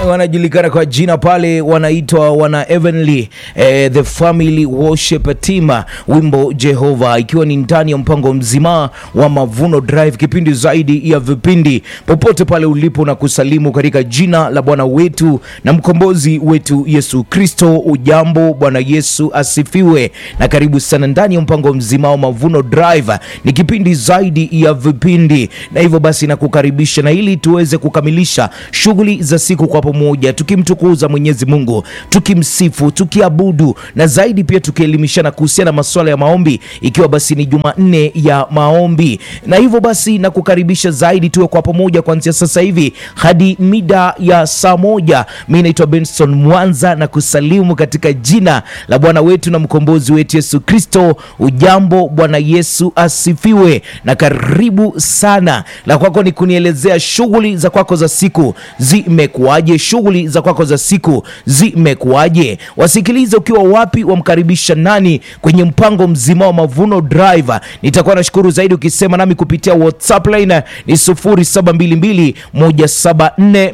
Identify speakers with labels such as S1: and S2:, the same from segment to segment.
S1: wanajulikana kwa jina pale wanaitwa wana Heavenly eh, the Family Worship Team, wimbo Jehova, ikiwa ni ndani ya mpango mzima wa Mavuno Drive, kipindi zaidi ya vipindi, popote pale ulipo na kusalimu katika jina la Bwana wetu na mkombozi wetu Yesu Kristo. Ujambo, Bwana Yesu asifiwe, na karibu sana ndani ya mpango mzima wa Mavuno Drive. Ni kipindi zaidi ya vipindi, na hivyo basi nakukaribisha na ili tuweze kukamilisha shughuli za siku kwa pamoja, tukimtukuza Mwenyezi Mungu, tukimsifu, tukiabudu na zaidi pia tukielimishana kuhusiana na masuala ya maombi, ikiwa basi ni Jumanne ya maombi. Na hivyo basi nakukaribisha zaidi tuwe kwa pamoja kuanzia sasa hivi hadi mida ya saa moja. Mi naitwa Benson Mwanza na kusalimu katika jina la Bwana wetu na mkombozi wetu Yesu Kristo. Ujambo, Bwana Yesu asifiwe, na karibu sana. La kwako ni kunielezea shughuli za kwako za siku zimekuwaje? Shughuli za kwako za siku zimekuwaje? Wasikilize ukiwa wapi, wamkaribisha nani kwenye mpango mzima wa Mavuno Drive. Nitakuwa nashukuru zaidi ukisema nami kupitia WhatsApp line ni 0722 174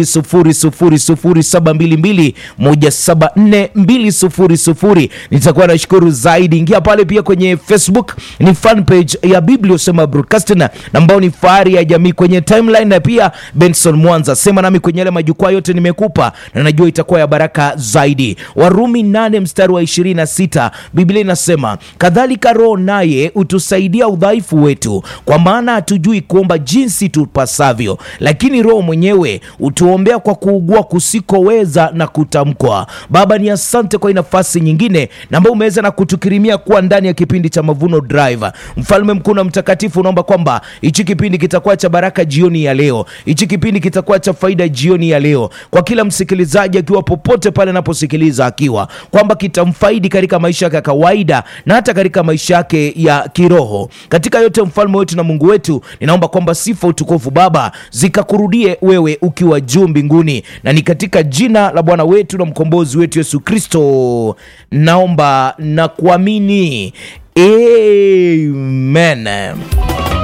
S1: 200 0722 174 Nitakuwa nashukuru zaidi. Ingia pale pia kwenye Facebook, ni fan page ya Biblia Usema Broadcasting ambao ni fahari ya jamii kwenye timeline, na pia Benson Mwanza, sema nami kwenye yale majukwaa yote nimekupa, na najua itakuwa ya baraka zaidi. Warumi 8 mstari wa 26, Biblia inasema kadhalika Roho naye utusaidia udhaifu wetu, kwa maana hatujui kuomba jinsi tupasavyo, lakini Roho mwenyewe utuombea kwa kuugua kusikoweza na kutamkwa. Baba, ni asante kwa hii nafasi nyingine na ambao umeweza na kutukirimia kuwa ndani ya kipindi cha Mavuno Drive. Mfalme mkuu na mtakatifu, naomba kwamba hichi kipindi kitakuwa cha baraka jioni ya leo, hichi kipindi kitakuwa cha faida jioni ya leo kwa kila msikilizaji, akiwa popote pale anaposikiliza, akiwa kwamba kitamfaidi katika maisha yake ya kawaida na hata katika maisha yake ya kiroho. Katika yote, mfalme wetu na Mungu wetu, ninaomba kwamba sifa, utukufu Baba zikakurudie wewe ukiwa juu mbinguni, na ni katika jina la Bwana wetu na mkombozi wetu Yesu Kristo naomba na kuamini, amen.